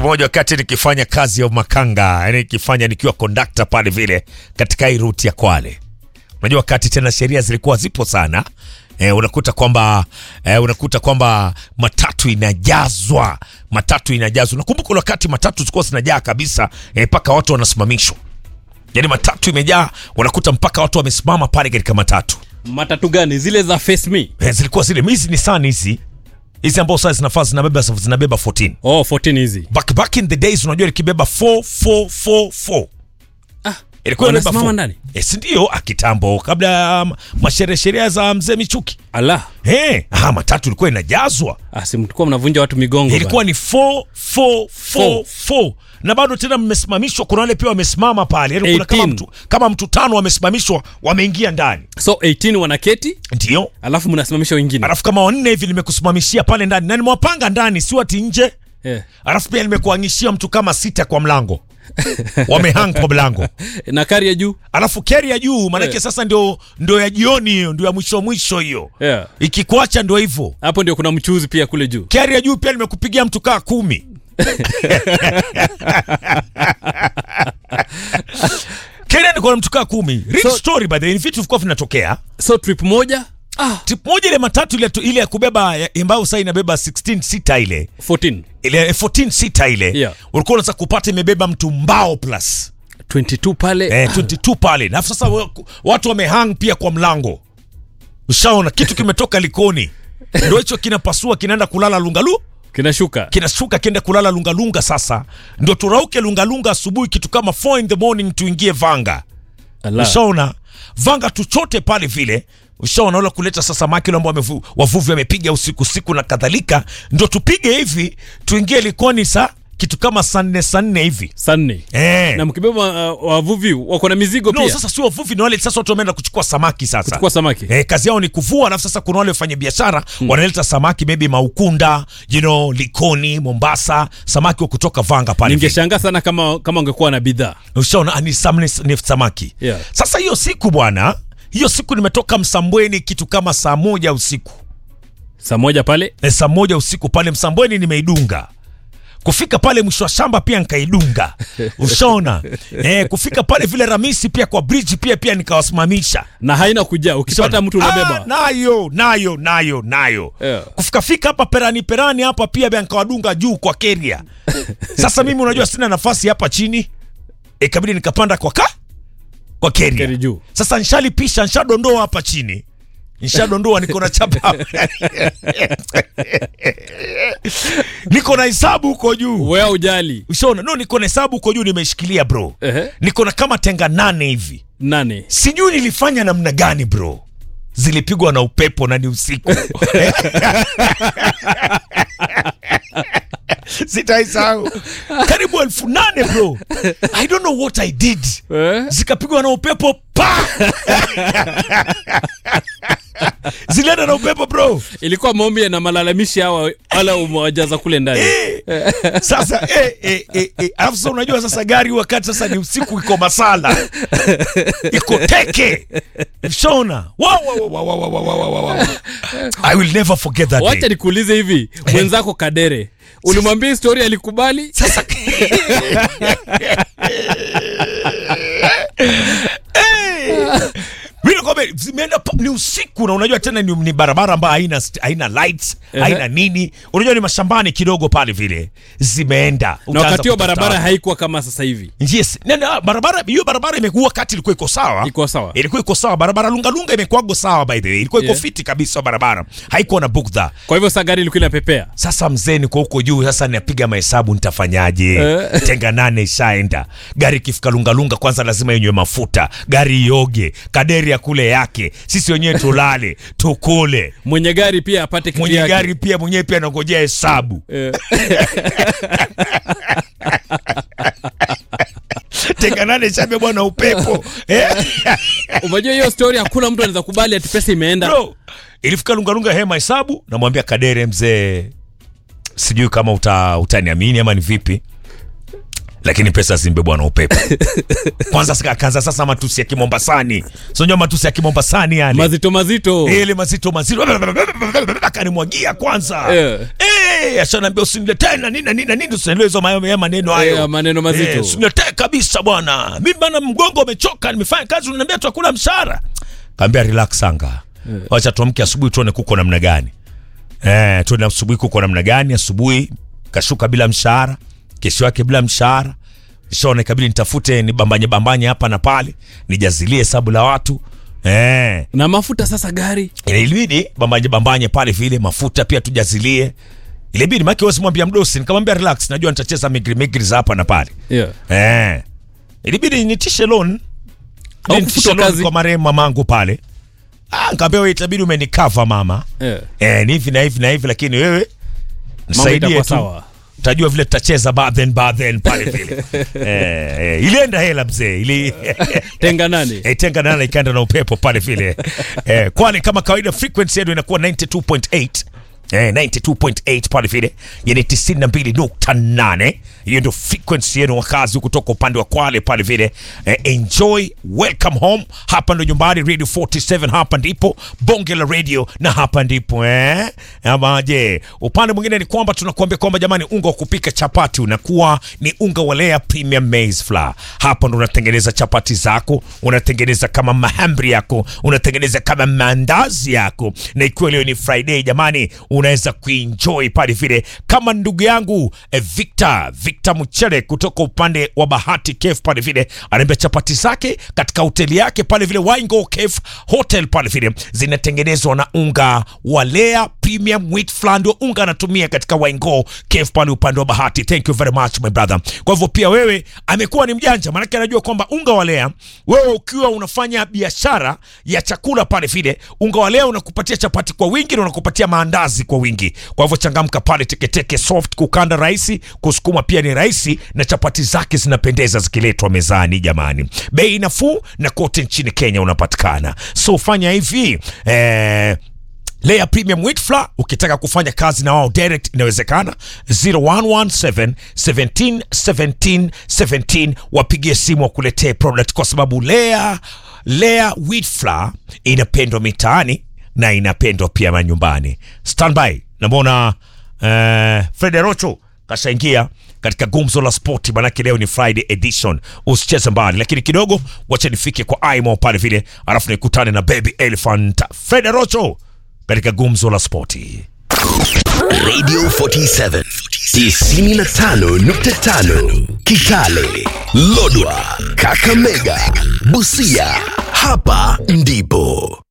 moja wakati nikifanya kazi ya makanga, yani nikifanya nikiwa kondakta pale vile katika hii ruti ya Kwale. Unajua wakati tena sheria zilikuwa zipo sana. E, unakuta kwamba e, unakuta kwamba matatu inajazwa, matatu inajazwa. Nakumbuka ule wakati matatu zilikuwa zinajaa kabisa mpaka watu wanasimamishwa, yaani matatu imejaa, unakuta mpaka watu wamesimama pale katika matatu. matatu gani zile za face me E, zilikuwa zile hizi ni sana hizi hizi ambao sasa zinafaa zinabeba zinabeba 14 oh 14 hizi back, back in the days unajua likibeba 4444 ah ilikuwa inabeba wanasimama 4. ndani Eh, si ndio akitambo kabla ya um, masherehe sherehe za mzee Michuki ala hey, ah, matatu ilikuwa inajazwa ah si mlikuwa mnavunja watu migongo ilikuwa ni 4444 na bado tena mmesimamishwa kuna wale pia wamesimama pale yani kuna kama 18. mtu, kama mtu tano wamesimamishwa wameingia ndani bana. so 18 wanaketi ndio alafu mnasimamisha wengine alafu kama wanne hivi nimekusimamishia pale ndani na nimewapanga ndani si wati nje yeah. alafu pia nimekuangishia mtu kama sita kwa mlango wamehang kwa mlango na kari ya juu alafu keri ya juu maanake Yeah. sasa ndio ndio ya jioni hiyo ndio ya mwisho mwisho hiyo yeah. ikikuacha ndio hivyo hapo ndio kuna mchuzi pia kule juu keri ya juu pia nimekupigia mtu kaa kumi keri niko na mtu kaa kumi Real So- story by the way ni vitu vilikuwa vinatokea so trip moja ah tip moja ile matatu ile, tu- ile ya kubeba ya- ambayo sasa inabeba 16 sita ile 14 ile 14 sita ile Yeah. ulikuwa unaweza kupata imebeba mtu mbao plus 22 pale eh, 22 pale na sasa wa- watu wamehang pia kwa mlango ushaona kitu kimetoka likoni ndo hicho kinapasua kinaenda kulala lungalu kinashuka kinashuka kienda kulala lungalunga sasa ndo turauke lungalunga asubuhi kitu kama 4 in the morning tuingie vanga ala ushaona vanga tuchote pale vile ushaona ula kuleta sasa samaki ule ambao wamevu- wavuvi wamepiga usiku siku na kadhalika ndo tupige hivi tuingie likoni sa kitu kama saa nne saa nne hivi sanne eh. na mkibeba uh, wavuvi wako na mizigo no, pia sasa sio wavuvi ni wale sasa watu wameenda kuchukua samaki sasa kuchukua samaki Eh, kazi yao ni kuvua alafu sasa kuna wale wafanya biashara wanaleta samaki maybe maukunda you know, likoni mombasa samaki wa kutoka vanga pale vile. ningeshangaa sana kama kama ungekuwa na bidhaa ushaona ah, ni, sam, ni, ni samaki Yeah. sasa hiyo siku bwana hiyo siku nimetoka msambweni kitu kama saa moja usiku saa moja pale e, saa moja usiku pale msambweni nimeidunga kufika pale mwisho wa shamba pia nikaidunga ushaona e, kufika pale vile ramisi pia kwa bridge pia pia nikawasimamisha na haina kujaa ukipata mtu unabeba Ah, nayo nayo nayo nayo Yeah. kufikafika hapa perani perani hapa pia bia nikawadunga juu kwa keria sasa mimi unajua sina nafasi hapa chini ikabidi nikapanda kwa ka kwa keria Keri juu. sasa nshalipisha nshadondoa hapa chini nshadondoa niko na chapa niko na hesabu huko juu wea ujali ushaona no niko na hesabu huko juu nimeshikilia bro Ehe. niko na kama tenga nane hivi nane sijui nilifanya namna gani bro zilipigwa na upepo na ni usiku sitaisahau karibu elfu nane bro i don't know what i did eh? zikapigwa na upepo pa zilienda na upepo bro ilikuwa maombi na malalamishi hawa wala umewajaza kule ndani sasa eh, eh, eh, eh. alafu sasa unajua sasa gari wakati sasa ni usiku iko masala iko teke shona Wa, wa, wa, wa, wa, wa, wa, wa, wa, wa. i will never forget that wacha day. nikuulize hivi mwenzako kadere ulimwambia histori alikubali sasa Eh. Mimi nakwambia zimeenda pa- ni usiku na unajua tena ni, ni barabara ambayo haina st- haina lights haina nini unajua ni mashambani kidogo pale vile zimeenda na Utaanza wakati huo kutafuta barabara watu. haikuwa kama sasa hivi yes nenda barabara hiyo barabara imekuwa kati ilikuwa iko sawa iko sawa ilikuwa iko sawa barabara lungalunga imekuwago sawa by the way ilikuwa iko Yeah. fiti kabisa barabara haikuwa na bugdha kwa hivyo saa gari ilikuwa inapepea sasa mzee niko huko juu sasa napiga mahesabu nitafanyaje Eh. tenga nane ishaenda gari ikifika lungalunga kwanza lazima yenywe mafuta gari ioge kaderi ya kule yake sisi wenyewe tulale tukule mwenye gari pia apate kitu mwenye yake. gari pia mwenyewe pia anangojea hesabu Eh, tenga nane ishabebwa na upepo Eh. unajua hiyo story hakuna mtu anaweza kubali ati pesa imeenda bro ilifika lungalunga hema hesabu namwambia kadere mzee sijui kama uta, utaniamini ama ni vipi lakini pesa zimbebwa na upepo kwanza sika- akaanza sasa matusi ya kimombasani sonjua matusi ya kimombasani yale mazito mazito ile mazito mazito akanimwagia kwanza Yeah. Eh, ashanaambia usiniletee na nini na nini na nini usiniletee hizo mayo- ya maneno hayo Eh, maneno mazito. Eh, usiniletee kabisa bwana mimi bana mgongo umechoka nimefanya kazi unaniambia tuakula mshahara kaambia relax anga wacha tuamke asubuhi tuone kuko namna gani eh, tuone asubuhi kuko namna gani asubuhi kashuka bila mshahara kesho yake bila mshahara shona ikabidi nitafute nibambanye bambanye hapa na pale nijazilie hesabu la watu eh, na mafuta sasa gari ilibidi bambanye bambanye pale vile mafuta pia tujazilie ilibidi maki wasimwambia mdosi nikamwambia relax najua nitacheza migri migri za hapa na pale yeah. eh. ilibidi nitishe loan Au Nitishe kufutwa loan kazi. kwa marehemu mamangu pale ah, nikaambia wewe itabidi umenikava mama Yeah. eh, ni hivi na hivi na hivi lakini wewe nisaidie itakuwa tu sawa. tajua vile tutacheza badhen badhen pale vile eh, eh, ilienda hela mzee ili tenga nane Eh, tenga nana ikaenda na upepo pale vile eh, kwani kama kawaida frequency yetu inakuwa 92.8 Eh, 92.8 pale vile yani 92.8 hiyo ndio frequency yenu wakazi kutoka upande wa kwale pale vile eh, enjoy welcome home hapa ndo nyumbani radio 47 hapa ndipo bonge la radio na hapa ndipo eh? ama je upande mwingine ni kwamba tunakuambia kwamba jamani unga wa kupika chapati unakuwa ni unga wa Lea premium maize flour hapa ndo unatengeneza chapati zako unatengeneza kama mahamri yako unatengeneza kama mandazi yako na ikiwa leo ni friday jamani unaweza kuenjoy pale vile kama ndugu yangu eh, victor victor mchere kutoka upande wa bahati kef pale vile anaambia chapati zake katika hoteli yake pale vile wingo kef hotel pale vile zinatengenezwa na unga wa Lea premium wheat flour ndio unga anatumia katika wingo kef pale upande wa bahati thank you very much my brother kwa hivyo pia wewe amekuwa ni mjanja maanake anajua kwamba unga wa Lea wewe ukiwa unafanya biashara ya chakula pale vile unga wa Lea unakupatia chapati kwa wingi na unakupatia maandazi kwa wingi kwa hivyo changamka pale teketeke soft kukanda rahisi kusukuma pia ni rahisi na chapati zake zinapendeza zikiletwa mezani jamani bei nafuu na kote nchini Kenya unapatikana so fanya hivi eh, Lea Premium Wheat Flour ukitaka kufanya kazi na wao direct inawezekana 0117 17 17 17 wapigie simu wakuletee product kwa sababu Lea Lea Wheat Flour inapendwa mitaani na inapendwa pia manyumbani. Standby, namwona uh, Fred Rocho kashaingia katika gumzo la spoti, manake leo ni Friday edition. Usicheze mbali, lakini kidogo wacha nifike kwa Aimo pale vile, alafu nikutane na Baby Elephant Fred Rocho katika gumzo la spoti. Radio 47 95.5 Kitale, Lodwa, Kakamega, Busia. Hapa ndipo